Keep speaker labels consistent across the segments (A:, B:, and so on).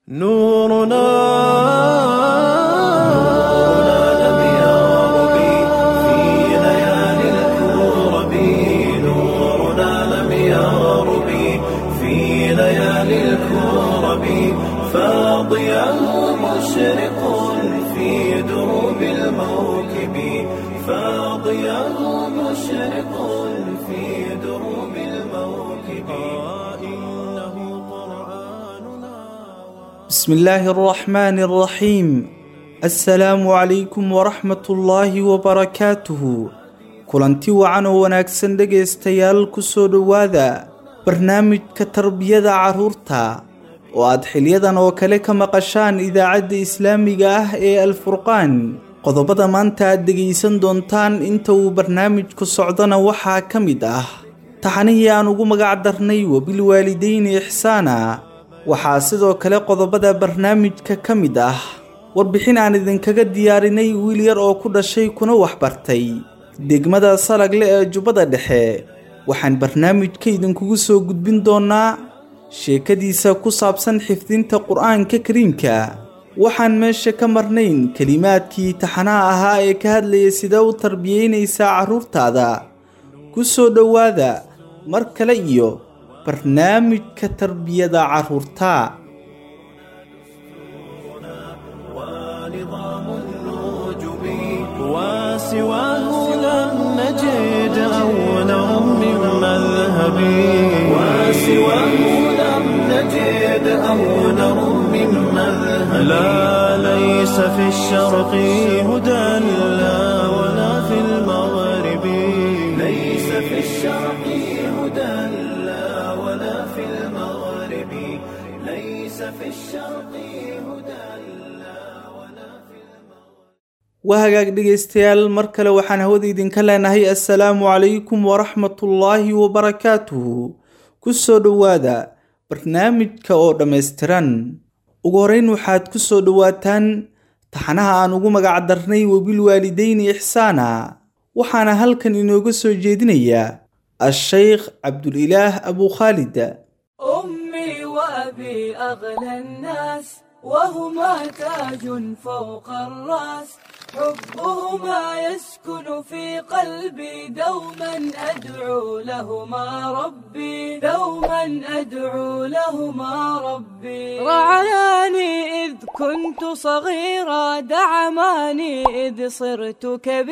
A: نورنا لم يغرب في ليالي الكرب نورنا لم يغرب في ليالي الكرب فاضيا مشرق في دروب الموكب فاضيا مشرق في دروب الموكب إنه قرآننا
B: بسم الله الرحمن الرحيم السلام عليكم ورحمة الله وبركاته kulanti wacan oo wanaagsan dhegaystayaal ku soo dhowaada barnaamijka tarbiyada carruurta oo aad xilyadan oo kale ka maqashaan idaacadda islaamiga ah ee alfurqaan qodobada maanta aad dhegaysan doontaan inta uu barnaamijku socdona waxaa ka mid ah taxanihii aan ugu magac darnay wabilwaalidayni ixsaana waxaa sidoo kale qodobada barnaamijka ka mid ah warbixin aan idinkaga diyaarinay wiil yar oo ku dhashay kuna waxbartay degmada salagle ee jubbada dhexe waxaan barnaamijka idinkugu soo gudbin doonnaa sheekadiisa ku saabsan xifdinta qur-aanka kariimka waxaan meesha ka marnayn kelimaadkii taxanaha ahaa ee ka hadlaya sidee u tarbiyeynaysaa carruurtaada ku soo dhowaada mar kale iyo barnaamijka tarbiyada carruurta
A: ونظام النجوم وسواه لم نجد أولا من مذهب وسواه لم نجد أولا من مذهب لا ليس في الشرق هدى لا ولا في المغرب ليس في الشرق هدى لا ولا في المغرب ليس في الشرق هدى لا ولا في
B: waa hagaag dhegaystayaal mar kale waxaan hawada idinka leenahay assalaamu calaykum waraxmatullaahi wabarakaatuhu ku soo dhowaada barnaamijka oo dhammaystiran ugu horrayn waxaad ku soo dhowaataan taxanaha aan ugu magac darnay wabilwaalidayni ixsaana waxaana halkan inooga soo jeedinayaa a-sheykh cabdulilaah abu khaalid
C: أمي وأبي أغلى الناس وهما تاج فوق الرأس حبهما يسكن في قلبي دوما أدعو لهما ربي دوما أدعو لهما ربي رعاني إذ كنت صغيرا دعماني إذ صرت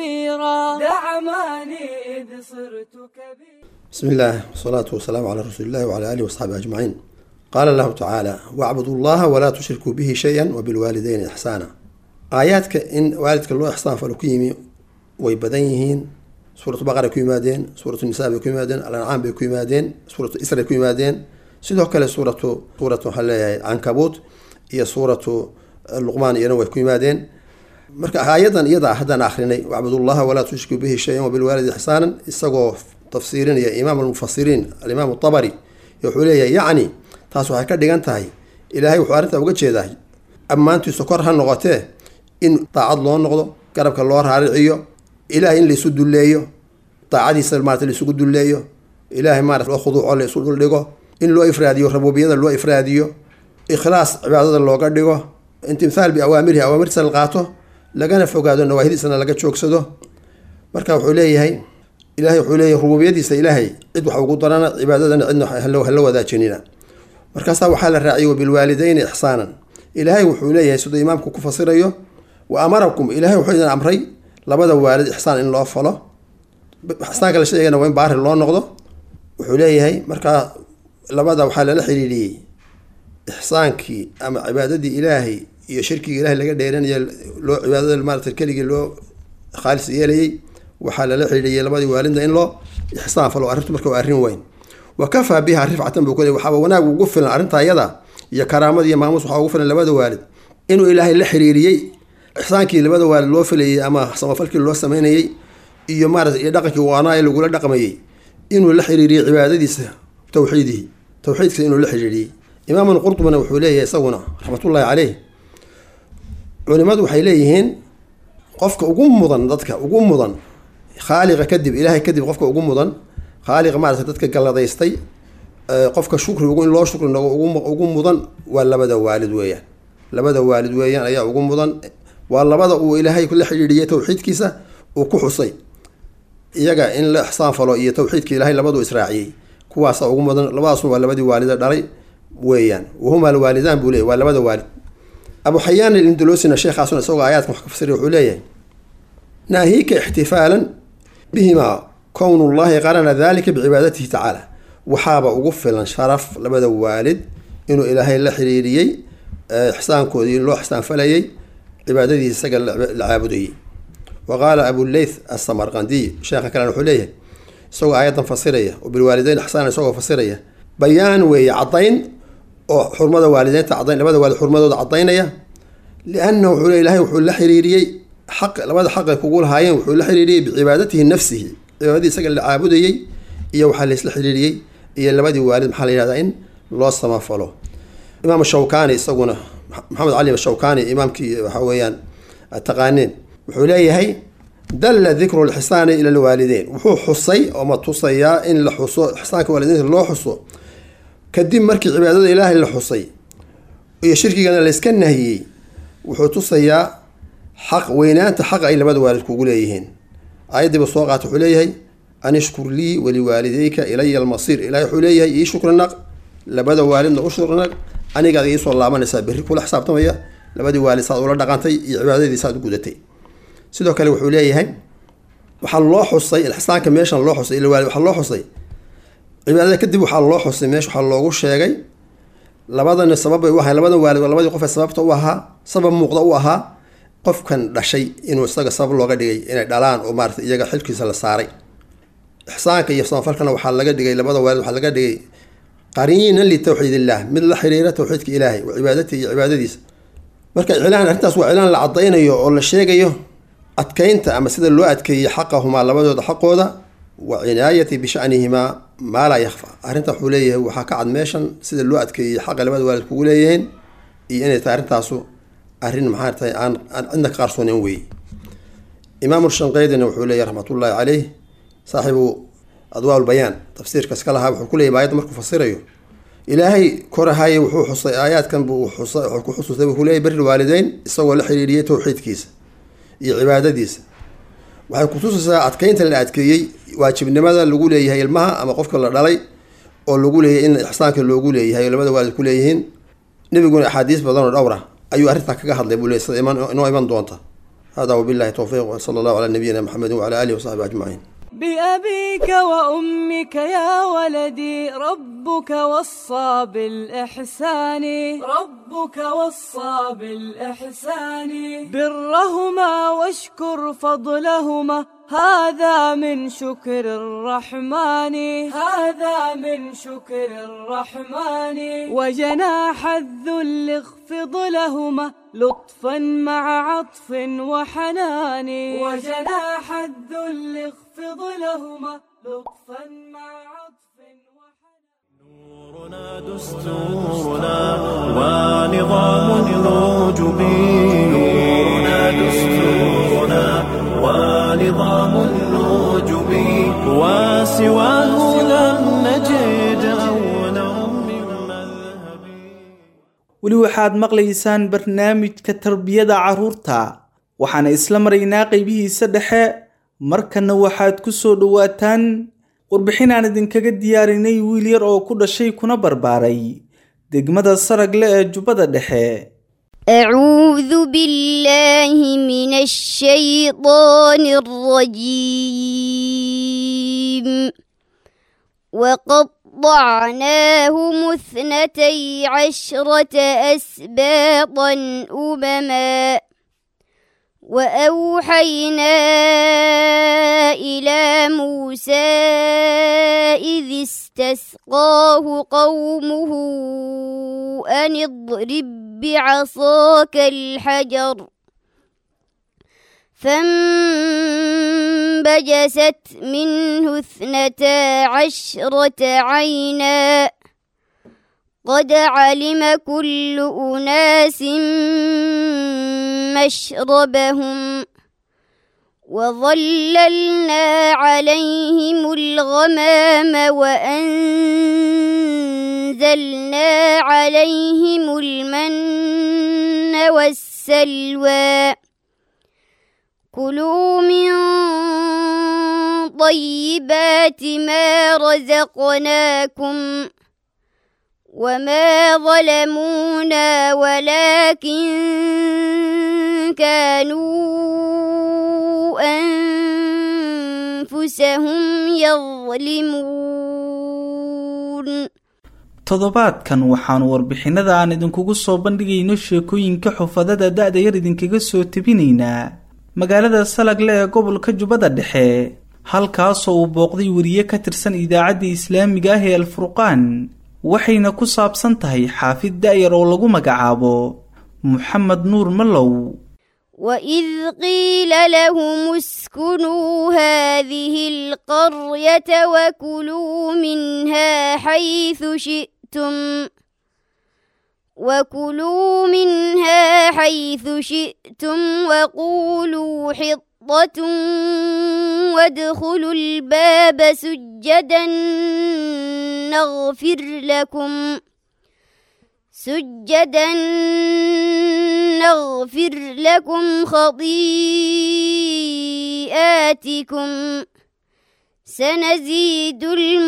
C: كبيرا دعماني إذ صرت كبيرا
D: بسم الله والصلاة والسلام على رسول الله وعلى آله وأصحابه أجمعين قال الله تعالى واعبدوا الله ولا تشركوا به شيئا وبالوالدين إحسانا آياتك إن والدك الله إحسان فلكيمي ويبدنيهين سورة بقرة كيمادين سورة النساء كيمادين الأنعام كيمادين سورة إسراء كيمادين سيدو كلا سورة سورة حلا عنكبوت هي سورة اللقمان ينوي كيمادين marka aayadan iyada haddaan akhrinay wacbudullaha walaa tushriku bihi shayan wabilwaalidi ixsaanan isagoo tafsiirinaya imaam almufasiriin alimaam abari wuxuu leeyahay yacni taas waxay ka dhigan tahay ilaahay wuxuu arrintaa uga jeedaa ammaantiisu kor ha noqotee in daacad loo noqdo garabka loo raariciyo ilaahay in laysu dulleeyo daacadiisa maarata laysugu dulleeyo ilaahay maarata loo khuduuco laysu dhuldhigo in loo ifraadiyo rabuubiyada loo ifraadiyo ikhlaas cibaadada looga dhigo intimthaal biawaamirihi awaamirtiisa la qaato lagana fogaado nawaahidiisana laga joogsado marka wuxuu leeyahay ilahay wuxuu leeyahay rububiyadiisa ilaahay cid wax ugu darana cibaadadana cidna hala wadaajinina markaasaa waxaa la raaciyay wabilwaalidayni ixsaanan ilaahay wuxuu leeyahay siduu imaamku ku fasirayo wa amarakum ilaahay wuxuu idin amray labada waalid ixsaan in loo falo ixsaanka la sheegana waa in baari loo noqdo wuxuu leeyahay markaa labada waxaa lala xiriiriyey ixsaankii ama cibaadadii ilaahay iyo shirkiga ilahay laga dheeranaya loo cibaadada maarata keligii loo khaalis yeelayay waxaa lala xidhiiyay labadii waalidna in loo ixsaan falo arrintu marka waa arrin weyn wa kafaa biha rifcatan buu kule waxaaba wanaag ugu filan arrinta iyada iyo karaamada iyo maamuus waxaa ugu filan labada waalid inuu ilaahay la xiriiriyey ixsaankii labada waalid loo filayay ama samafalkii loo sameynayey iyo maarata iyo dhaqankii waanaaye lagula dhaqmayey inuu la xiriiriyey cibaadadiisa tawxiidihi tawxiidkiisa inuu la xiriiriyey imaamun qurtubina wuxuu leeyahay isaguna raxmatullaahi caleyh culimadu waxay leeyihiin qofka ugu mudan dadka ugu mudan khaaliqa kadib ilaahay kadib qofka ugu mudan khaaliqa maarata dadka galladaystay qofka shukrigu in loo shukri nogo ugu mudan waa labada waalid weeyaan labada waalid weeyaan ayaa ugu mudan waa labada uu ilaahay la xidhiidhiyay towxiidkiisa uu ku xusay iyaga in la ixsaan falo iyo towxiidka ilaahay labadu israaciyey kuwaasa ugu mudan labadaasuna waa labadii waalida dhalay weeyaan wahuma alwaalidaan buu leeyay waa labada waalid abu xayaan ilindolosina sheekhaasuna isagoo aayaadkan wax ka fasiriy wuxuu leeyahay naahiika ixtifaalan bihimaa kownullahi qarana dalika bicibaadatihi tacaala waxaaba ugu filan sharaf labada waalid inuu ilaahay la xiriiriyey ixsaankoodii loo ixsaanfalayay cibaadadiisa isaga la caabudayay wa qaala abuleyth asamarqandiy sheekha kalena wuxuu leeyahay isagoo aayaddan fasiraya oo bilwaalideyn ixsaan isagoo fasiraya bayaan weeye caddayn oo xurmada waalideynta cadayn labada waalid xurmadooda caddaynaya liannahu wuxuu le ilahay wuxuu la xiriiriyey xaq labada xaq ay kugu lahaayeen wuxuu la xiriiriyey bicibaadatihi nafsihi cibaadadii isaga la caabudayey iyo waxaa laisla xiriiriyey iyo labadii waalid maxaa la yihahdaa in loo samafalo imaam shawkani isaguna maxamed cali shawkani imaamkii waxa weeyaan taqaaneen wuxuu leeyahay dalla dikru lxisaani ila lwaalideyn wuxuu xusay oo ma tusayaa in la xuso ixsaanka waalideynta loo xuso kadib markii cibaadada ilaahay la xusay iyo shirkigana layska nahiyey wuxuu tusayaa xaq weynaanta xaq ay labada waalid kugu leeyihiin aayaddiiba soo qaata wuxuu leeyahay an ishkur lii waliwaalideyka ilaya almasiir ilahay wuxuu leeyahay ii shukri naq labada waalidna u shukri naq anigaad iisoo laabanaysaa berri kula xisaabtamaya labadii waalid saad ula dhaqantay iyo cibaadadii saad u gudatay sidoo kale wuxuu leeyahay waxaa loo xusay ixsaanka meeshan loo xusay ilwaalid waxaa loo xusay cibaadada kadib waxaa loo xusay meesha waxaa loogu sheegay labadana sabab bay u ahay labadan waalid waa labadii qof ee sababta u ahaa sabab muuqda u ahaa qofkan dhashay inuu isaga sabab looga dhigay inay dhalaan oo maarata iyaga xilkiisa la saaray ixsaanka iyo samafalkana waxaa laga dhigay labada waalid waxaa laga dhigay qariinan litawxiid illah mid la xiriira tawxiidka ilaahay wa cibaadatihi iyo cibaadadiisa marka iclaan arrintaas waa iclaan la cadaynayo oo la sheegayo adkeynta ama sida loo adkeeyey xaqahumaa labadooda xaqooda wa cinaayati bishanihimaa maa laa yakfa arrinta wuxuu leeyahay waxaa ka cad meeshan sida loo adkeeyey xaqa labada waalid kugu leeyihiin iyo inay tahay arrintaasu arrin maxaa tahay aan aan cidna ka qarsooneyn weeye imaamu shanqeydina wuxuu leeyahy raxmatullaahi caleyh saaxibu adwaa lbayaan tafsiirka iska lahaa wuxuu ku leeyay aayadda markuu fasirayo ilaahay korahaye wuxuu xusay aayaadkan buu xusa wuxuu ku xusuustay wuxuu leeyahy beri waalideyn isagoo la xiriiriyey towxiidkiisa iyo cibaadadiisa waxay kutusaysaa adkeynta la adkeeyey waajibnimada lagu leeyahay ilmaha ama qofka la dhalay oo lagu leeyahay in ixsaanka loogu leeyahay oo labada waalid ku leeyihiin nebiguna axaadiis badan oo dhowra ayuu arrintan kaga hadlay buu leey sida inoo iman doonta hada wabillahi towfiiq wsala allahu calaa nabiyina maxamedin wacala alihi wasaxbi ajmaciin
C: بأبيك وأمك يا ولدي ربك وصى بالإحسان ربك وصى بالإحسان برهما واشكر فضلهما هذا من شكر الرحمن هذا من شكر الرحمن وجناح الذل اخفض لهما لطفا مع عطف وحنان وجناح الذل اخفض لهما لطفا مع عطف وحنان
A: نورنا دستورنا ونظام الوجب نورنا دستورنا ونظام الوجب وسواه لم نجد أولا من مذهب
B: weli waxaad maqlaysaan barnaamijka tarbiyada carruurta waxaana isla maraynaa qeybihiisa dhexe markanna waxaad ku soo dhowaataan warbixin aan idinkaga diyaarinay wiil yar oo ku dhashay kuna barbaaray degmada saragle ee jubbada dhexe
E: أعوذ بالله من الشيطان الرجيم وقطعناهم اثنتي عشرة أسباطا أمما وأوحينا إلى موسى إذ استسقاه قومه أن اضرب بعصاك الحجر فانبجست منه اثنتا عشرة عينا قد علم كل أناس مشربهم وظللنا عليهم الغمام وأنزلنا عليهم المن والسلوى كلوا من طيبات ما رزقناكم وما ظلمونا ولكن كانوا أنفسهم يظلمون
B: toddobaadkan waxaannu warbixinada aan idinkugu soo bandhigayno sheekooyinka xufadada da-da yar idinkaga soo tebinaynaa magaalada salagle ee gobolka jubbada dhexe halkaasoo uu booqday weriye ka tirsan idaacadda islaamiga ah ee alfurqaan waxayna ku saabsan tahay xaafid da-yar oo lagu magacaabo moxamed nuur malow
E: وإذ قيل لهم اسكنوا هذه القرية وكلوا منها حيث شئتم وكلوا منها حيث شئتم وقولوا حطة وادخلوا الباب سجدا نغفر لكم سجدا نغفر لكم خطيئاتكم سنزيد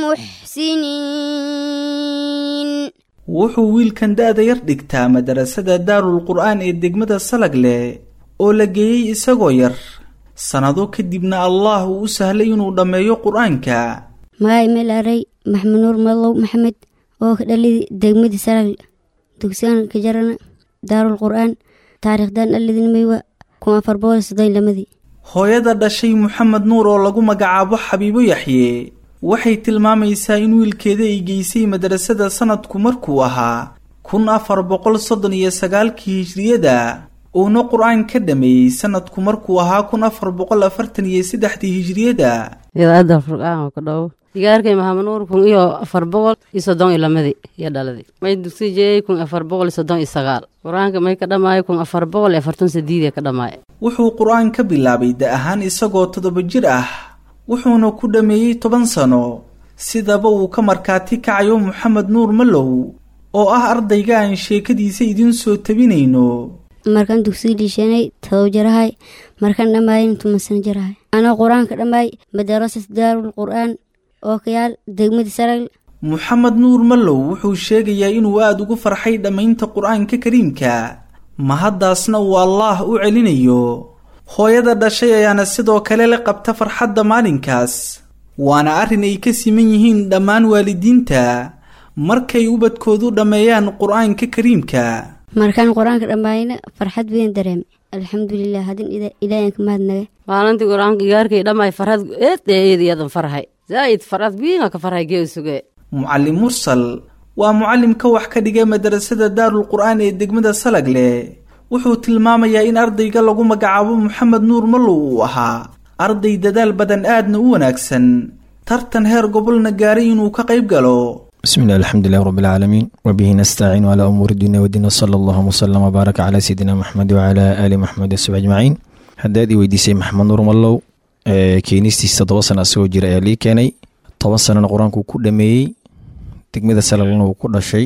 E: المحسنين
B: wuxuu wiilkan da-da yar dhigtaa madarasada daarul qur-aan ee degmada salagle oo la geeyey isagoo yar sannado kadibna allah uu u sahlay inuu dhammeeyo qur-aanka
E: magaay meel aray maxamed nuur malow maxamed oo ka dhalidi degmadii saragle dugsigan ka jarana daarul qur-aan taariikhdan dhalidinmaywa kun afar boqol soddon lamadii
B: hooyada dhashay moxamed nuur oo lagu magacaabo xabiibo yaxye waxay tilmaamaysaa in wiilkeeda ay geysay madrasada sanadku markuu ahaa kun afar boqol soddon iyo sagaalkii hijriyada uuna qur-aan ka dhameeyey sanadku markuu ahaa kun afar boqol afartan iyo saddexdii hijriyada
F: idaacadda furqaan oo ka dhowo digaarkay maxamed nuur kun iyo afar boqol iyo soddon iyo lamadii iyo dhaladii may dugsi jeeyey kun afar boqol iyo soddon iyo sagaal qur-aanka may ka dhamaayo kun afar boqol iyo afartan sideedee ka dhamaaye
B: wuxuu qur-aan ka bilaabay da ahaan isagoo toddoba jir ah wuxuuna ku dhammeeyey toban sano sidaba uu ka markaati kacayo moxamed nuur malow oo ah ardayga aan sheekadiisa idiin soo tabinayno
E: markaan dugsiga dhiishanay todob jarahay markaan dhamaayin toban sano jarahay anoo qur-aanka dhammaay madarasat daarul qur-aan oo kayaal degmadii saragle
B: moxamed nuur malow wuxuu sheegayaa inuu aada ugu farxay dhammaynta qur-aanka kariimka mahaddaasna uu allaah u celinayo hooyada dhashay ayaana sidoo kale la qabta farxadda maalinkaas waana arrin ay ka siman yihiin dhammaan waalidiinta markay ubadkoodu dhammeeyaan qur-aanka kariimka
E: markaan qur-aanka dhammaayna farxad weyn dareemay alxamdulilah haddin ilaahan ka mahadnaga
F: maalintii qur-aanka digaarkay dhammaay farxad eed eed iyadan farxay zaa'id farxad wiinga ka farxay gee suge
B: mucallim mursal waa mucallim ka wax ka dhigay madarasada daarul qur-aan ee degmada salagle wuxuu tilmaamayaa in ardayga lagu magacaabo moxamed nuur malow uu ahaa arday dadaal badan aadna u wanaagsan tartan heer gobolna gaaray inuu ka qayb galo
G: بسم الله الحمد لله رب العالمين وبه نستعين على أمور الدنيا والدين وصلى الله وسلم وبارك على سيدنا محمد وعلى آل محمد وصحبه أجمعين haddaad i weydiisay maxamed nuur mallow keenistiisa todoba sana asagoo jira ayaa lii keenay toban sanana qur-aankuu ku dhameeyey degmada salaglana wuu ku dhashay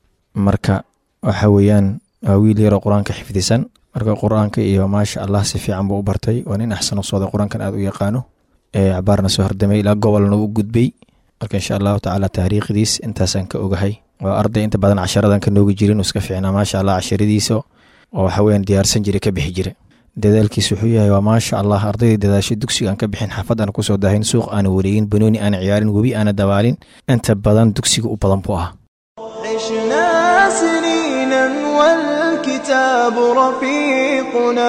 G: marka waxa weeyaan waa wiil yaroo qur-aanka xifdisan marka qur-aanka iyo maasha allah si fiican buu u bartay waa nin axsan u sooday qur-aankan aad u yaqaano cabaarna soo hardamay ilaa gobolna u gudbay marka insha allahu tacaala taariikhdiis intaasaan ka ogahay waa arday inta badan casharadan ka noogi jirin iska fiicnaa maasha allah casharadiisa oo waxaweyaan diyaarsan jira ka bixi jira dadaalkiis wuxuu yahay waa maasha allah ardaydii dadaasho dugsiga aan ka bixin xaafad aan kusoo dahayn suuq aana wareegin banooni aana ciyaarin webi aana dabaalin inta badan dugsiga u badan buu ah
A: عشنا سنينا والكتاب رفيقنا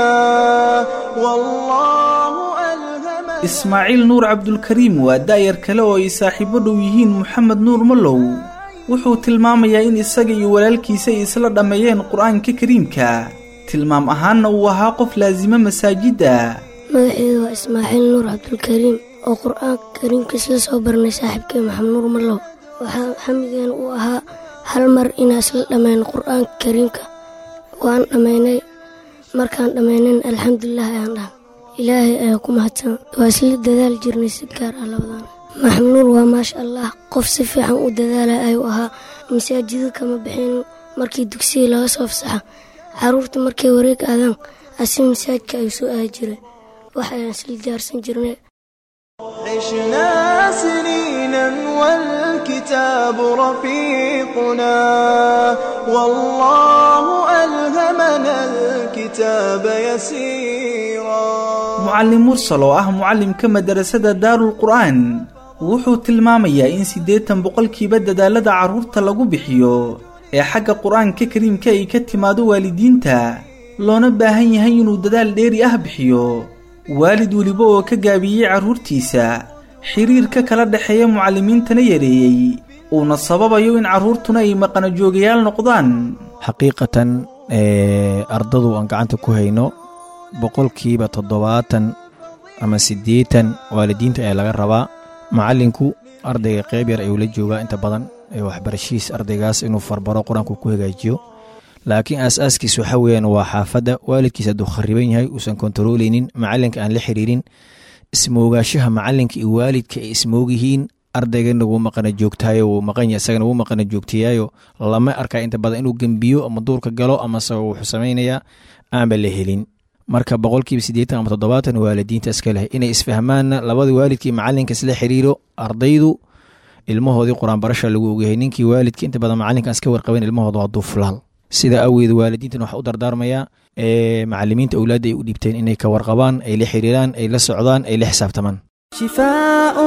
A: والله ألهمنا
B: ismaaciil nuur cabdulkariim waa da-yar kale oo ay saaxiibo dhow yihiin moxamed nuur malow wuxuu tilmaamayaa in isaga iyo walaalkiisa ay isla dhammeeyeen qur-aanka kariimka tilmaam ahaanna uu ahaa qof laasimo masaajidda
H: magaceedu waa ismaaciil nuur cabdulkariim oo qur-aanka kariimkiis la soo barnay saaxiibkay maxamed nuur mallow waxaa xamigeena u ahaa hal mar inaan isla dhammayn qur-aanka kariimka waan dhammaynay markaan dhammaynayn alxamdulilah ayaan dhahan ilaahay ayaa ku mahadsan waa isla dadaal jirnay si gaar ah labadan maxamed nuur waa maasha allah qof si fiican u dadaala ayuu ahaa masaajida kama bixin markii dugsiga laga soo fasaxa caruurta markay wareeg aadaan asi masaajidka ayuu soo aadi jiray wax ayaan isla diyaarsan jirnay
A: عشنا سنينا والكتاب رفيقنا والله ألهمنا الكتاب يسيرا
B: mucallim mursal oo ah mucallimka madarasada daarul qur'aan wuxuu tilmaamayaa in siddeetan boqolkiiba dadaalada carruurta lagu bixiyo ee xagga qur-aanka kariimka ay ka timaado waalidiinta loona baahan yahay inuu dadaal dheeri ah bixiyo waalid weliba oo ka gaabiyey carruurtiisa xiriirka kala dhexeeya mucallimiintana yareeyey uuna sababayo in carruurtuna ay maqanajoogayaal noqdaan
G: xaqiiqatan ee, ardadu aan gacanta ku hayno boqolkiiba toddobaatan ama siddeetan waalidiinta ayaa laga rabaa macallinku ardayga qayb yar ayuu la joogaa inta badan ee waxbarashihiis ardaygaas inuu farbaro qur-aanku ku hagaajiyo laakiin aas-aaskiis waxa weeyaan waa xaafadda waalidkiis hadduu khariban yahay uusan kontarooleynin macallinka aan la xiriirin ismoogaashaha macallinka iyo waalidka ay ismoog yihiin ardaygana wuu maqana joogtaayo wuu maqan yahay isagana wuu maqana joogtayaayo lama arkaa inta badan inuu gembiyo ama duurka galo ama se wuxuu samaynayaa aanba la helin marka boqolkiiba siddeetan ama toddobaatan waalidiinta iska leh inay isfahmaanna labada waalidkii macallinka isla xiriiro ardaydu ilmahoodii qur-aan barasha lagu ogyahay ninkii waalidka inta badan macallinkan iska warqaban ilmahooda waa duuflaal sida awgeed waalidiintan waxaa u dardaarmayaa ee macalimiinta awlaadda ay u dhiibteen inay ka warqabaan ay la xiriiraan ay la socdaan ay la xisaabtamaan
A: شفاء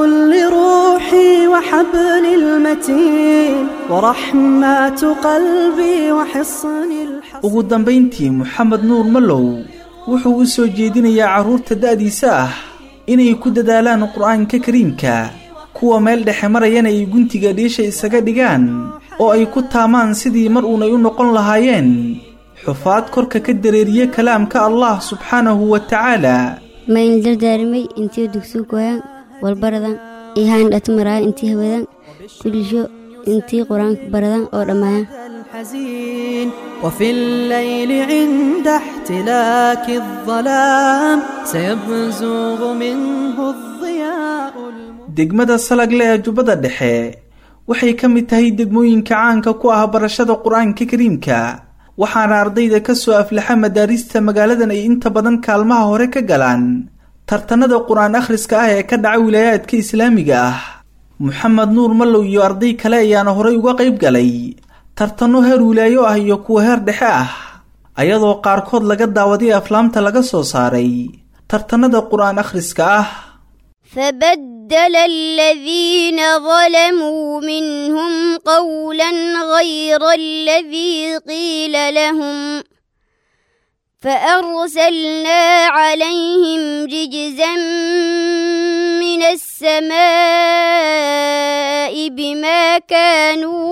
A: لروحي وحبل المتين ورحمة قلبي وحصن الحصين
B: ugu dambayntii moxamed nuur malow wuxuu u soo jeedinayaa carruurta da'diisa ah inay ku dadaalaan qur'aanka kariimka kuwa meel dhexe marayana ay guntiga dhiisha isaga dhigaan oo ay ku taamaan sidii mar uunay u noqon lahaayeen xufaad korka ka dareeriye kalaamka allah subxaanahu wa tacaala
E: mayn dardaarimay intii dugsigu goyaan walbaradan ihaan dhatmaraayan intii hawadaan kulisho intii qur-aanka baradaan oo dhammaayaan
A: الحزين وفي الليل عند احتلاك الظلام سيبزغ منه الضياء الم-
B: degmada salagle ee jubbada dhexe waxay ka mid tahay degmooyinka caanka ku ah barashada qur-aanka kariimka waxaana ardayda ka soo aflaxa madaarista magaaladan ay inta badan kaalmaha hore ka galaan tartanada qur-aan akhriska ah ee ka dhaca wilaayaadka islaamiga ah moxamed nuur mallow iyo arday kale ayaana horay uga qayb galay tartanno heer wilaayo ah iyo kuwa heer dhexe ah ayadoo qaarkood laga daawaday aflaamta laga soo saaray tartanada qur-aan akhriska ah
I: فبدل الذين ظلموا منهم قولا غير الذي قيل لهم فأرسلنا عليهم رجزا من السماء بما كانوا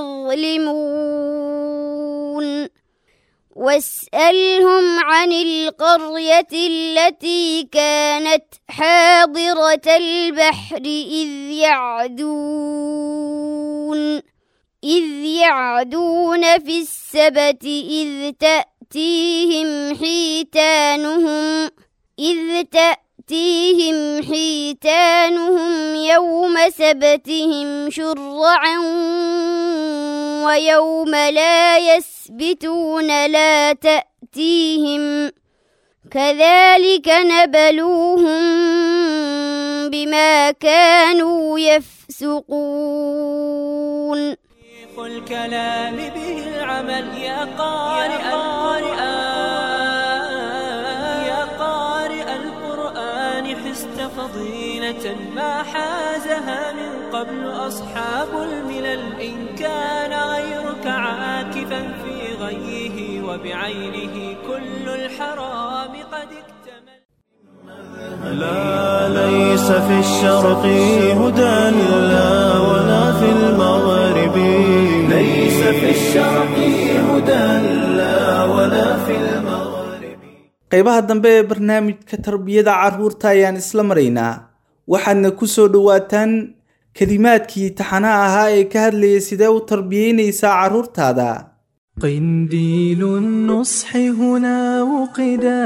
I: يظلمون واسألهم عن القرية التي كانت حاضرة البحر إذ يعدون إذ يعدون في السبت إذ تأتيهم حيتانهم إذ تأتيهم حيتانهم يوم سبتهم شرعا ويوم لا يسبتون لا تأتيهم كذلك نبلوهم بما كانوا يفسقون
A: الكلام به العمل يا قارئ القرآن يا قارئ القرآن حست فضيلة ما حازها من قبل أصحاب الملل إن كان غيرك عاكفا في غيه وبعينه كل الحرام قد اكتمل
J: لا ليس في الشرق هدى لا ولا في المغرب ليس في الشرق هدى لا ولا في المغرب
B: qaybaha dambe ee barnaamijka tarbiyada carruurta ayaan isla maraynaa waxaadna ku soo dhowaataan kelimaadkii taxanaha ahaa ee ka hadlayay sidee u tarbiyeynaysaa carruurtaada
A: قنديل النصح هنا وقدا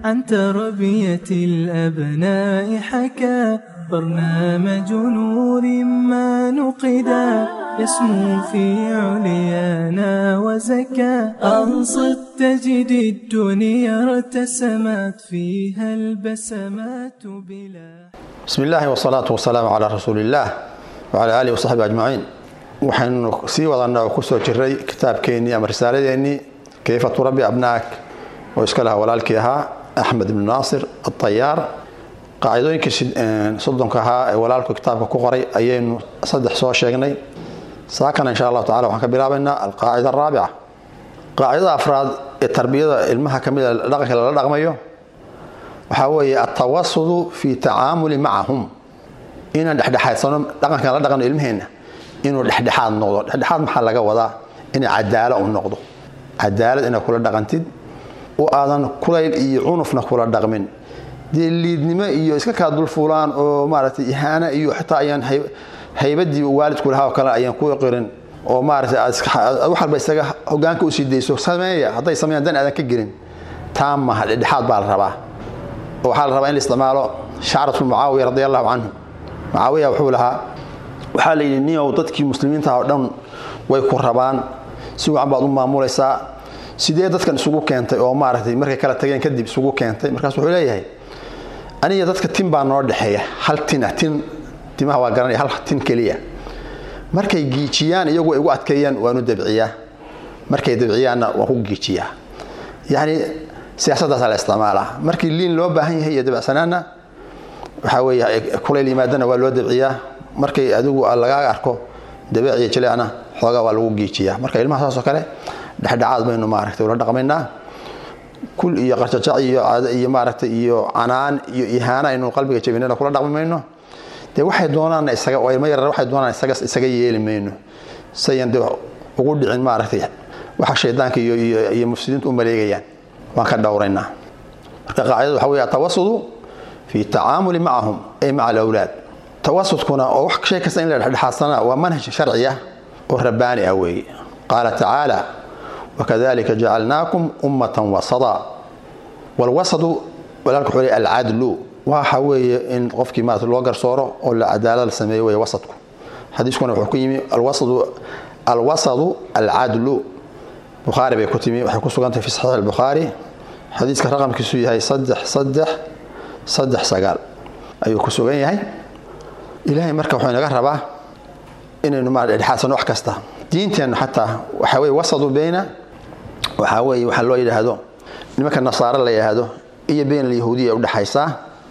J: عن تربية الأبناء حكى برنامج نور ما نقدا يسمو في عليانا وزكى أنصت تجد الدنيا ارتسمت فيها البسمات بلا
D: بسم الله والصلاة والسلام على رسول الله وعلى آله وصحبه أجمعين waxaynu sii wadanaa oo kusoo jiray kitaabkeennii ama risaaladeennii kayfa turabbi abnaak oo iska lahaa walaalkii ahaa axmed ibnu naasir atayaar qaacidooyinkii soddonka ahaa ee walaalku kitaabka ku qoray ayaynu saddex soo sheegnay saakana insha allahu tacala waxaan ka bilaabaynaa alqaacida araabica qaacidada afraad ee tarbiyada ilmaha ka mid a dhaqanka lala dhaqmayo waxaa weeye altawasudu fi tacaamuli macahum inaan dhexdhexaadsano dhaqankan la dhaqano ilmaheenna inuu dhexdhexaad noqdo dhexdhexaad maxaa laga wadaa inay cadaalo u noqdo cadaalad inaad kula dhaqantid oo aadan kulayl iyo cunufna kula dhaqmin dee liidnimo iyo iska kaa dulfuulaan oo maaragtay ihaana iyo xitaa ayaan haybadii waalidku lahaa oo kale ayaan ku qirin oo maaragtay wax walba isaga hogaanka usii dayso sameeya hadday sameeyaan dan aadan ka gelin taa maha dhexdhexaad baa la rabaa oo waxaa la rabaa in la isticmaalo shacratu mucaawiya radi allahu canhu mucaawiya wuxuu lahaa waxaa la yidhi niow dadkii muslimiinta oo dhan way ku rabaan si wacan baad u maamulaysaa sidee dadkan isugu keentay oo maaragtay markay kala tageen kadib isugu keentay markaas wuxuu leeyahay aniga dadka tin baa noo dhexeeya hal tina tin timaha waa garanaya hal tin keliya markay giijiyaan iyagu igu adkeeyaan waanu dabciyaa markay dabciyaanna waan ku giijiyaa yacni siyaasadaasaa la isticmaalaa markii liin loo baahan yahay iyo dabacsanaanna waxaa weeye kulayl yimaadana waa loo dabciyaa markay adigu lagaaga arko dabeec iyo jileecna xoogaa waa lagu giijiyaa marka ilmaha saasoo kale dhexdhexaad baynu maaragtay ula dhaqmaynaa kul iyo qarjajac iyo iyo maaragtay iyo canaan iyo ihaana aynu qalbiga jabinana kula dhaqmi mayno dee waxay doonaanna isaga oo ilmo yarar waxay doonaan isaga isaga yeeli mayno sayan dee ugu dhicin maaragtay waxa shaydaanka iyo iyo iyo mufsidiintu u maleegayaan waan ka dhowraynaa marka qaacidadu waxa weeye atawasudu fi tacaamuli macahum ay maca alawlaad tawasudkuna oo wax shay kasta in la dhexdhexaadsana waa manhaj sharci ah oo rabbaani ah weeye qaala tacaala wakadalika jacalnaakum ummatan wasada walwasadu walaalka wuxuu leeyahay alcadlu waxa weeye in qofkii maarata loo garsooro oo la cadaalad la sameeyo weeye wasadku xadiiskuna wuxuu ku yimi alwasadu alwasadu alcadlu bukhaari bay ku timi waxay ku sugantahay fi saxiix albukhaari xadiiska raqamkiisu yahay saddex saddex saddex sagaal ayuu ku sugan yahay ilaahay marka wuxuu inaga rabaa inaynu ma dhexaadsano wax kasta diinteennu xataa waxaa weye wasadu beyna waxaa weeye waxaa loo yidhaahdo nimanka nasaare la yidhaahdo iyo beyn alyahuudiya udhexaysaa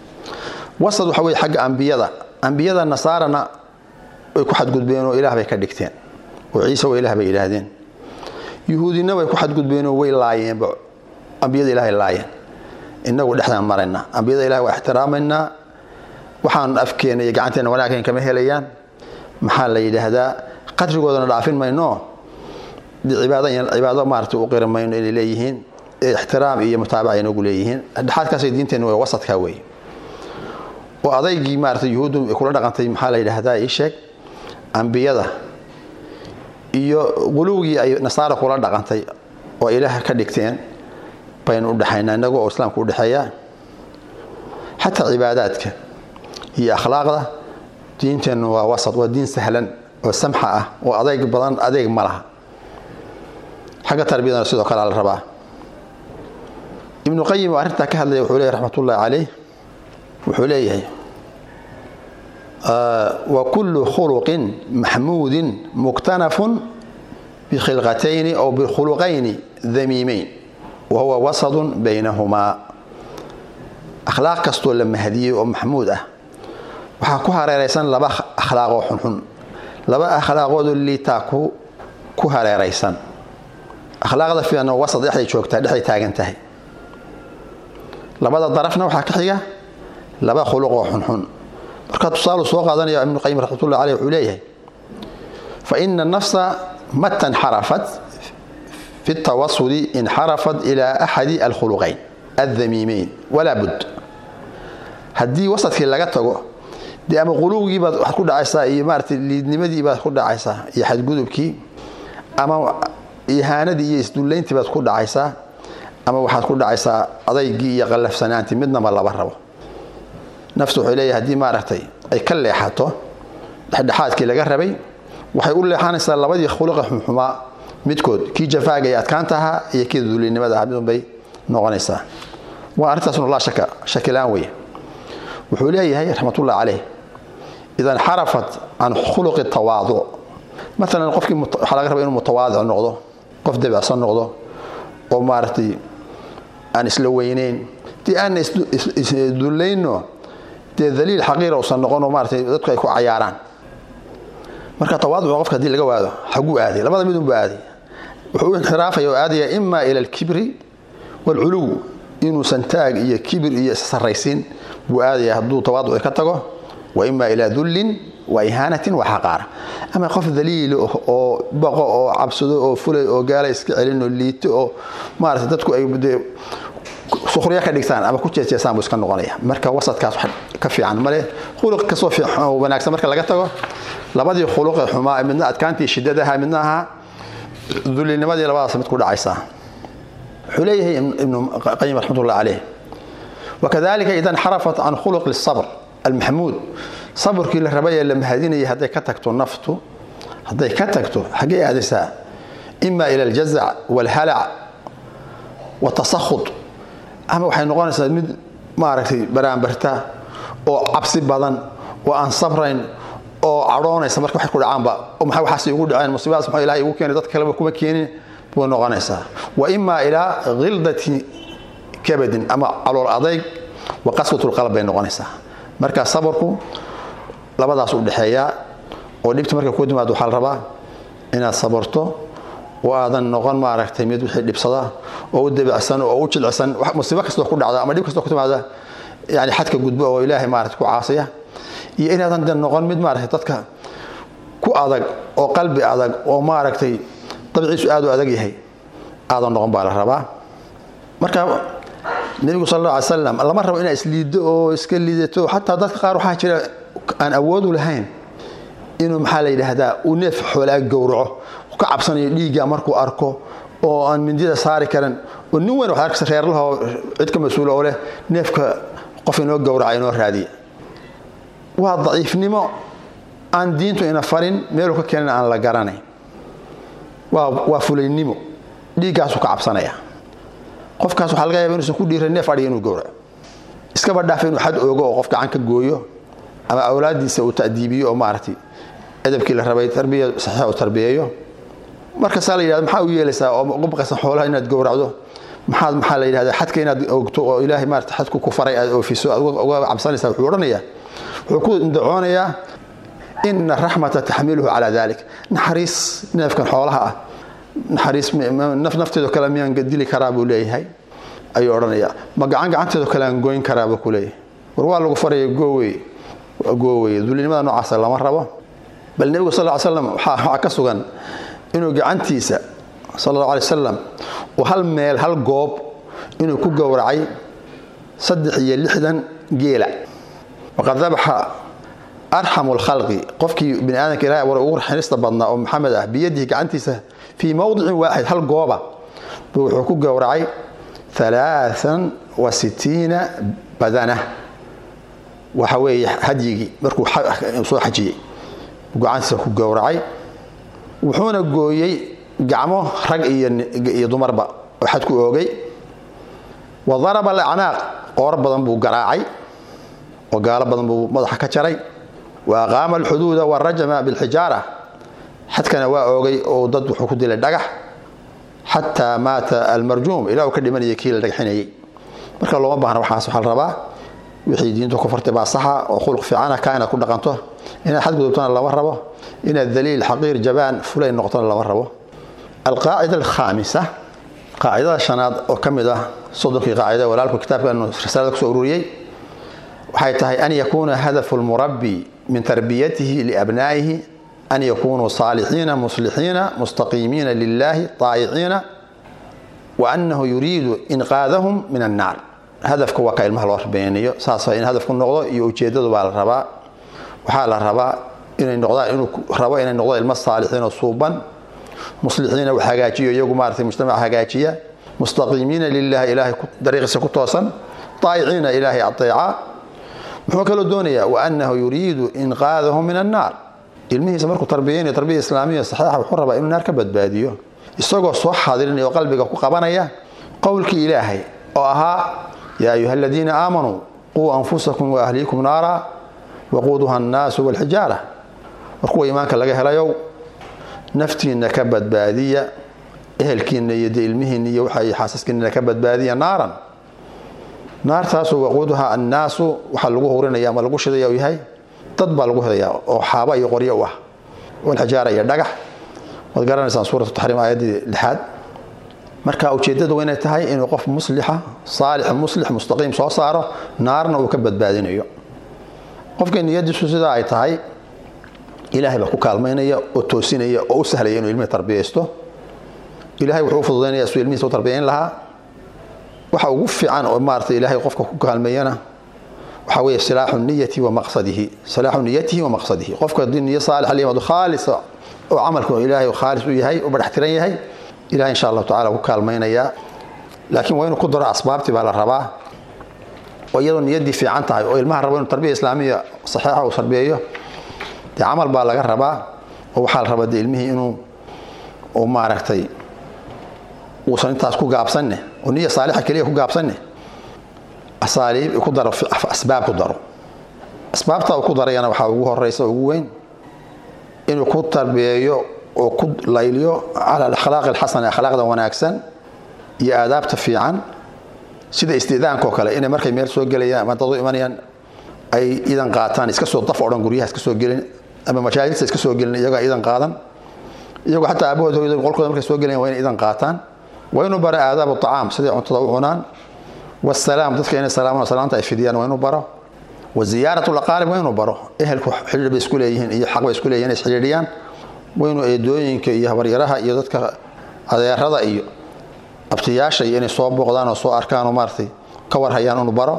D: wasad waxa weye xagga ambiyada ambiyada nasaarana way ku xadgudbeen oo ilaah bay ka dhigteen oo ciise waa ilaah bay yidhaahdeen yuhuudina way ku xadgudbeen oo way laayeenba ambiyada ilahay laayeen inagu dhexdaan maraynaa ambiyada ilahay waa ixtiraamaynaa waxaan afkeena iyo gacanteena wanaageen kama helayaan maxaa la yidhaahdaa qadrigoodana dhaafin mayno cibaado maarata u qiri mayno inay leeyihiin ixtiraam iyo mutaabaca inagu leeyihiin dhexaadkaasay diinteenu waa wasadka weeye oo adaygii maarata yuhuuddu ay kula dhaqantay maxaa la yidhaahdaa ii sheeg ambiyada iyo quluwgii ay nasaara kula dhaqantay oo ilaah ka dhigteen baynu u dhexaynaa inagu oo islaamka u dhexeeya xataa cibaadaadka iyo akhlaaqda diinteennu waa wasad waa diin sahlan oo samxa ah oo adeyg badan adeeg ma laha xagga tarbiyadana sidoo kale la rabaa ibnu qayim oo arrintaa ka hadlaya wuxuu leeyahy raxmatullahi caleyh wuxuu leeyahay wa kullu khuluqin maxmuudin muktanafun bikhilqatayni aw bikhuluqayni damiimeyn wa huwa wasadun baynahumaa akhlaaq kastoo la mahdiyey oo maxmuud ah waxaa ku hareeraysan laba akhlaaqoo xunxun laba akhlaaqoodoo liitaa ku hareeraysan akhlaaqda fiicanna wasad dhexday joogtaa dhexday taagan tahay labada darafna waxaa ka xiga laba khuluqoo xunxun markaa tusaalu soo qaadanaya ibnu qayim raxmatullah caleyh wuxuu leeyahay fa ina nafsa mata nxarafat fi tawasudi inxarafat ilaa axadi alkhuluqayn aldamiimeyn walaa bud haddii wasadkii laga tago dee ama quluugii baad waxaad ku dhacaysaa iyo maarata liidnimadii baad ku dhacaysaa iyo xadgudubkii ama ihaanadii iyo isdullayntii baad ku dhacaysaa ama waxaad ku dhacaysaa adaygii iyo qallafsanaantii midnaba laba rabo naftu waxay leeyahay haddii maaragtay ay ka leexato dhexdhexaadkii laga rabay waxay u leexanaysaa labadii khuluqa xumxumaa midkood kii jafaaga ee adkaanta ahaa iyo kii duulinimada ahaa midunbay noqonaysaa waa arrintaasnu laa shaka shakilaan weye wuxuu leeyahay raxmatullah caleyh ida inxarafat can khuluqi tawaaduc maalan qofkii waxaa laga raba inuu mutawaadic noqdo qof debicsan noqdo oo maaragtay aan isla weyneyn dee aanna isdullayno dee daliil xaqiira usan noqon oo maaratay dadku ay ku cayaaraan marka tawaaduca qofka hadii laga waado xaguu aaday labada midunbu aaday wuxuu u inxiraafaya oo aadaya ima ila alkibri waalculuw inuusan taag iyo kibir iyo sarraysiin buu aadaya hadduu tawaaduci ka tago wa ima ilaa dullin wa ihaanatin wa xaqaara ama qof daliilo oo baqo oo cabsado oo fulay oo gaala iska celin oo liito oo maarata dadku ay dee sukhriya ka dhigtaan ama ku jeejeesaan buu iska noqonaya marka wasadkaas wax ka fiican male khuluq kasoo fiican oo wanaagsan marka laga tago labadii khuluqee xumaa midna adkaantii shiddadaha midna ahaa dulinimadii labadaas mid ku dhacaysaa wuxuu leeyahay ibnu qayim raxmatullah caleyh wakadalika ida inxarafat can khuluqi الصabr almaxmuud sabrkii la rabay ee la mahadinayay hadday ka tagto naftu hadday ka tagto xaggee aadaysaa ima ila aljazac wاlhalac watasakhud ama waxay noqonaysaa mid maaragtay baraanbarta oo cabsi badan oo aan sabrayn oo cadhoonaysa marka waxay ku dhacaanba oo maxay waxaas igu dhaceen musiibadaas maxaa ilahay igu keenay dad kaleba kuma keenin buu noqonaysaa wa ima ilaa khildati kabadin ama calool adayg wa qaswatulqalb bay noqonaysaa marka sabarku labadaas u dhexeeyaa oo dhibta marka ku timaado waxaa la rabaa inaad sabarto oo aadan noqon maaragtay mid wixii dhibsada oo u debicsan oo u jilcsan musiibo kastoo ku dhacda ama dhib kastoo ku timaada yani xadka gudbo oo ilaahay maarata ku caasaya iyo inaadan de noqon mid maaragtay dadka ku adag oo qalbi adag oo maaragtay dabciisu aad u adag yahay aadan noqon baa la rabaa marka nebigu sal alla alay slam lama rabo inaa isliiddo oo iska liidato xataa dadka qaar waxaa jira aan awoodu lahayn inuu maxaa la yidhaahdaa uu neef xoolaa gowraco ka cabsanayo dhiigga markuu arko oo aan mindida saari karin oo nin weyn waxaad arkaysa reerlahoo cid ka mas-uula oo leh neefka qof inoo gowraca inoo raadiya waa daciifnimo aan diintu ina farin meeluu ka keenana aan la garanayn waa fulaynimo dhiiggaasuu ka cabsanaya qofkaas waxaa laga yaaba inuusan ku dhiiran neef adhiga inuu gowraco iskaba dhaafa inuu xad oogo oo qof gacan ka gooyo ama awlaaddiisa uu ta'diibiyo oo maaragtay edabkii la rabay tarbiya saxiixa uu tarbiyeeyo markaasaa la yidhahda maxaa u yeelaysaa oo uga baqaysan xoolaha inaad gowracdo maxaad maxaa la yidhahdaa xadka inaad ogto oo ilaahay maarata xadku ku faray aad oofiso aad uga cabsanaysaa wuxuu odhanayaa wuxuu ku indacoonayaa ina raxmata taxmiluhu calaa dalik naxariis neefkan xoolaha ah naxariis nafteedo kale miyaan dili karaa buu leeyahay ayuu odhanayaa ma gacan gacanteedo kale aan goyn karaa buu ku leeyahay war waa lagu faraya goowey goowey dulinimada noocaasa lama rabo bal nebigu sal ly slam waxaa ka sugan inuu gacantiisa sal allahu alay wasalam uu hal meel hal goob inuu ku gowracay saddex iyo lixdan geela waqad dabaxa arxamu lkhalqi qofkii bini aadamka ilahay abuuray ugu raxinista badnaa oo maxamed ah biyadihi gacantiisa fii mowdicin waaxid hal gooba buu wuxuu ku gowracay alaaan wa sitiina badana waxa weeye hadyigii markuu soo xajiyey gacantiisa ku gowracay wuxuuna gooyey gacmo rag iyo dumarba oo xad ku oogay wa daraba alacnaaq qoor badan buu garaacay oo gaalo badan buu madaxa ka jaray wa aqaama alxuduuda warajama bilxijaara xadkana waa oogay oo dad wuxuu ku dilay dhagax xataa maata almarjuum ilaa uu ka dhimanayay kii la dhagxinayay marka looma baahna waxaas waxaa la rabaa wixii diintu ku fartay baa saxa oo khuluq fiicana kaa inaad ku dhaqanto inaad xadgudubtona lama rabo inaad daliil xaqiir jabaan fulay noqotona lama rabo alqaacida alkhaamisa qaacidada shanaad oo ka mid ah soddonkii qaacida walaalku kitaabkan risaalada kusoo ururiyey waxay tahay an yakuuna hadafu lmurabbi min tarbiyatihi liabnaa'ihi an yakunuu saalixiina muslixiina mustaqiimiina lilahi taayiciina wa annahu yuriidu inqaadahum min annaar hadafka waa ka ilmaha loo beenayo saasa in hadafku noqdo iyo ujeedadu baa la rabaa waxaa la rabaa inay noqdaan inuu rabo inay noqdo ilmo saalixiin oo suuban muslixiina wax hagaajiyo iyagu maaragtay mujtamac hagaajiya mustaqiimiina lilahi ilaahay dariiqiisa ku toosan daayiciina ilaahay adeeca muxuu kaloo doonayaa waanahu yuriidu inqaadahu min annaar ilmihiisa markuu tarbiyeynayo tarbiya islaamiya saxiixa wuxuu rabaa inuu naar ka badbaadiyo isagoo soo xaadirinaya oo qalbiga ku qabanaya qowlkii ilaahay oo ahaa yaa ayuha aladiina aamanuu quu anfusakum waahliikum naara waquuduha annaasu walxijaara war kuwa iimaanka laga helayow naftiinna ka badbaadiya ehelkiinna iyo de ilmihiinna iyo waxa xaasaskiinna ka badbaadiya naaran naartaasu waquuduha annaasu waxaa lagu hurinaya ama lagu shidaya uu yahay dad baa lagu hidaya oo xaaba iyo qoryo u ah walxijaara iyo dhagax waad garanaysaan suuratu taxriim aayaddii lixaad marka ujeeddadu waa inay tahay inuu qof muslixa saalix muslix mustaqiim soo saaro naarna uu ka badbaadinayo qofka niyadiisu sidaa ay tahay ilaahay baa ku kaalmaynaya oo toosinaya oo u sahlaya inuu ilmihi tarbiyaysto ilaahay wuxuu u fududaynaya suu ilmihiisa u tarbiyayn lahaa waxa ugu fiican oo maarata ilaahay qofka ku kaalmeeyana waxaa weeye silaaxu niyati wa maqsadihi silaaxu niyatihi wa maqsadihi qofka haddii niyo saalixa la yimaado khaalisa oo camalku ilaahay khaalis u yahay u badhaxtiran yahay ilahay insha allahu tacala ku kaalmaynayaa laakiin waa inuu ku daro asbaabtii baa la rabaa oo iyadoo niyaddii fiican tahay oo ilmaha rabo inuu tarbiya islaamiya saxiixa uu tarbiyeeyo dee camal baa laga rabaa oo waxaa la rabaa dee ilmihii inuu uu maaragtay uusan intaas ku gaabsanne oo niya saalixa keliya ku gaabsanne asaaliib ku daro asbaab ku daro asbaabta uu ku darayana waxaa ugu horeysa ugu weyn inuu ku tarbiyeeyo oo ku layliyo cala alakhlaaqi alxasana akhlaaqda wanaagsan iyo aadaabta fiican sida istidaanka oo kale inay markay meel soo gelayaan ama dad u imanayaan ay idan qaataan iska soo daf odhan guryaha iska soo gelin ama majaaliista iska soo gelin iyagoo idan qaadan iyagoo xataa aabahood hooyada qolkooda markay soo gelayaan waa inay idan qaataan waa inuu baro aadaabu tacaam siday cuntada u cunaan wasalaam dadka inay salaamaan salaanta ay fidiyaan waa inuu baro wa ziyaaratu laqaalib waa inuu baro ehelku xidhiir bay isku leeyihiin iyo xaq bay isku leeyihin inay isxidhiidhiyaan waa inuu eedooyinka iyo habaryaraha iyo dadka adeerada iyo abtiyaasha iyo inay soo booqdaan oo soo arkaan oo maaratay ka warhayaan inuu baro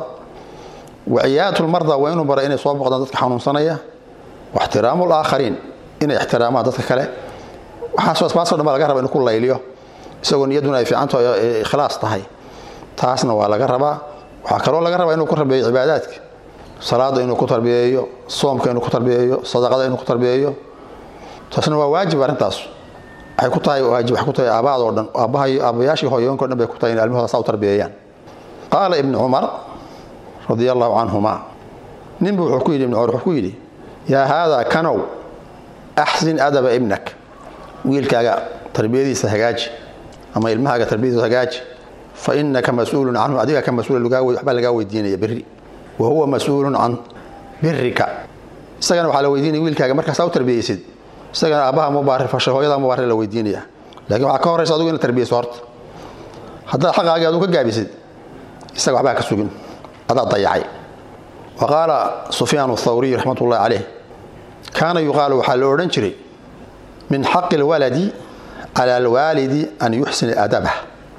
D: wa ciyaadatlmarda waa inuu baro inay soo booqdaan dadka xanuunsanaya wa ixtiraamu laakhariin inay ixtiraamaan dadka kale waxaasoo asbaasoo dhan baa laga raba inuu ku layliyo isagoo niyadduna ay fiicanto ikhlaas tahay taasna waa laga rabaa waxaa kaloo laga rabaa inuu ku tarbiyeeyo cibaadaadka salaada inuu ku tarbiyeeyo soomka inuu ku tarbiyeeyo sadaqada inuu ku tarbiyeeyo taasna waa waajib arrintaas waxay ku tahay waajib waxay ku tahay aabaada oo dhan aabbahay aabbayaashii hooyooyinka o dhan bay ku tahay in ilmahooda saa u tarbiyeeyaan qaala ibnu cumar radia allahu canhuma ninbu wuxuu ku yidhi ibnu cumar wuxuu ku yidhi yaa haadaa kanow axsin adaba ibnak wiilkaaga tarbiyadiisa hagaaji ama ilmahaaga tarbiyadiisa hagaaji fa inaka mas-uulun canhu adiga ka mas-uul waxbaa lagaa weydiinaya berri wa huwa mas-uulun can birika isagana waxaa la weydiinaya wiilkaaga markaasaa u tarbiyeysid isagana aabbaha mubaarir fasha hooyada mubaarir la weydiinaya laakiin waxaa ka horeysa adigu inaad tarbiyeyso horta haddaad xaqaagii aduu ka gaabisid isaga waxbaa ka sugin adaa dayacay wa qaala sufyaan athawriy raxmat ullahi caleyh kaana yuqaalu waxaa la odhan jiray min xaqi lwaladi cala alwaalidi an yuxsina adabah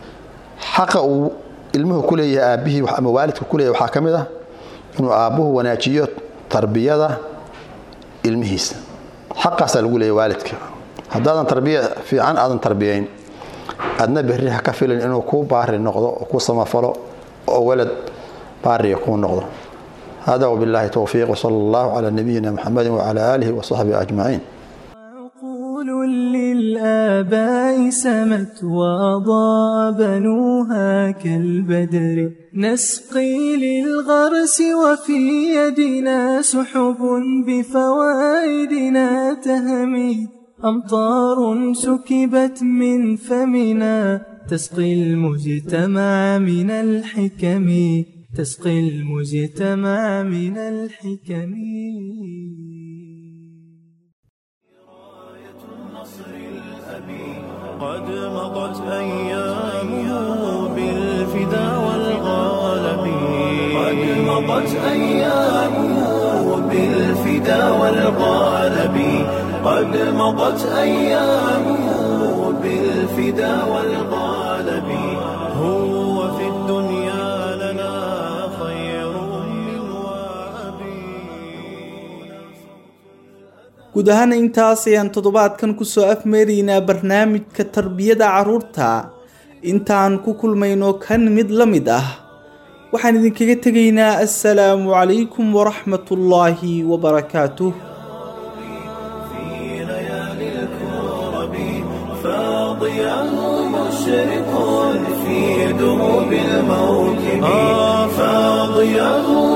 D: xaqa uu ilmuhu ku leeyahay aabbihii ama waalidka ku leeyahay waxaa ka mid ah inuu aabbuhu wanaajiyo tarbiyada ilmihiisa xaqaasaa lagu leeyahy waalidka haddaadan tarbiya fiican aadan tarbiyayn adna berri ha ka filin inuu kuu baari noqdo oo kuu samafalo oo walad baariya kuu noqdo hada wabillahi towfiiq wsala allahu calaa nabiyina muxamedi wacala aalihi wasaxbihi ajmaciin
J: للآباء سمت وأضاء بنوها كالبدر نسقي للغرس وفي يدنا سحب بفوائدنا تهمي أمطار سكبت من فمنا تسقي المجتمع من الحكم تسقي المجتمع من الحكم
K: قد مضت أيامه بالفدا والغالب قد مضت أيامه بالفدا والغالب قد مضت أيامه بالفدا والغالب هو في الدنيا لنا خير من
B: guud ahaan intaas ayaan toddobaadkan kusoo afmeeraynaa barnaamijka tarbiyada carruurta intaan ku kulmayno kan mid la mid ah waxaan idinkaga tegaynaa assalaamu calaykum waraxmatullaahi wabarakaatuh
K: فاضياه مشرق في دروب الموكب فاضياه